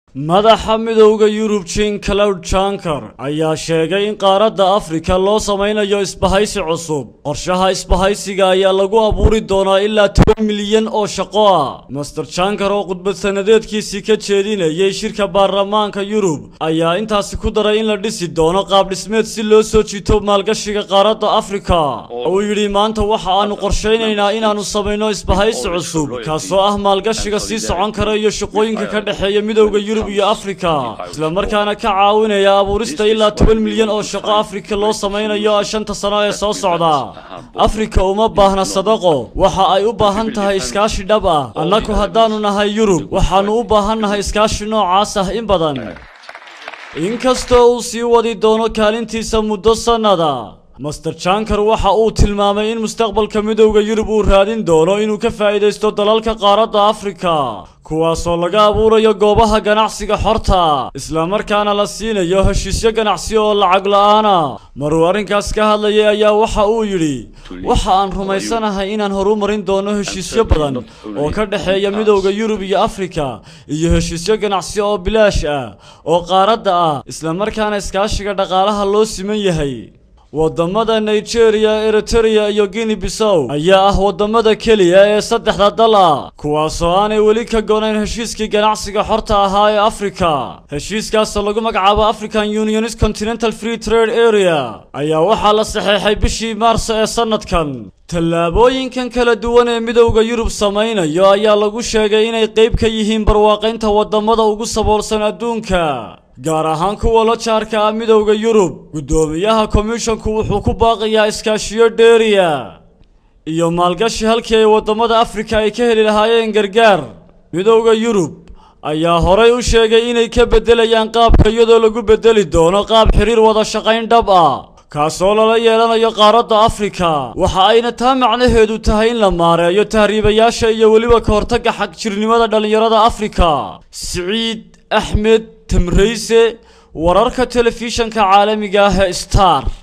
madaxa midowda yurub jean cloud janker ayaa sheegay in qaaradda afrika loo samaynayo isbahaysi cusub qorshaha isbahaysiga ayaa lagu abuuri doonaa ilaa toban milyan oo shaqo ah master janker oo khudbad sanadeedkiisii ka jeedinayay shirka baarlamaanka yurub ayaa intaasi ku daray in la dhisi doono qaab dhismeed si loo soo jiito maalgashiga qaaradda afrika uu yidhi maanta waxa aanu qorshaynaynaa inaannu samayno isbahaysi cusub kaasoo ah maalgashiga sii socon kara iyo shaqooyinka ka dhexeeya midowda yurub iyo afrika islamarkaana ka caawinaya abuurista ilaa toban milyan oo shaqo afrika loo samaynayo shanta sano ee soo socda afrika uma baahna sadaqo waxa ay u baahan tahay iskaashi dhab ah annagu haddaannu nahay yurub waxaannu u baahannahay iskaashi noocaas ah in badan inkastoo uu sii wadi doono kaalintiisa muddo sannada master janker waxa uu tilmaamay in mustaqbalka midowda yurub uu raadin doono inuu ka faa'iidaysto dalalka qaaradda afrika kuwaasoo laga abuurayo goobaha ganacsiga xorta islamarkaana la siinayo heshiisyo ganacsi oo lacag la-aana maruu arrinkaas ka hadlayay ayaa waxa uu yidhi waxa aan rumaysanahay inaan horumarin doono heshiisyo badan oo ka dhexeeya midowda yurub iyo afrika iyo heshiisyo ganacsi oo bilaash ah oo qaaradda ah islamarkaana iskaashiga dhaqaalaha loo siman yahay waddamada nigeria eritereya iyo guinea bisow ayaa ah waddamada keliya ee saddexda dal ah kuwaasoo aanay weli ka gonayn heshiiskii ganacsiga xorta ahaa ee afrika heshiiskaasoo lagu magacaabo african unionis continental free trade area ayaa waxaa la saxeexay bishii maarso ee sannadkan tallaabooyinkan kala duwan ee midowda yurub samaynayo ayaa lagu sheegay inay qayb ka yihiin barwaaqaynta waddamada ugu saboolsan adduunka gaar ahaan kuwa la jaarka ah midowda yurub guddoomiyaha komishonku wuxuu ku baaqayaa iskaashiyo dheeriya iyo maalgashi halkii ay waddamada afrika ay ka heli lahaayeen gargaar midowda yurub ayaa horay u sheegay inay ka beddelayaan qaabka iyadoo lagu beddeli doono qaab xiriir wada shaqayn dhab ah kaasoo lala yeelanayo qaaradda afrika waxa ayna taa macnaheedu tahay in la maareeyo tahriibayaasha iyo weliba ka hortagga xagjirnimada dhallinyarada afrika siciid axmed tamrayse wararka telefishanka caalamiga ah ee star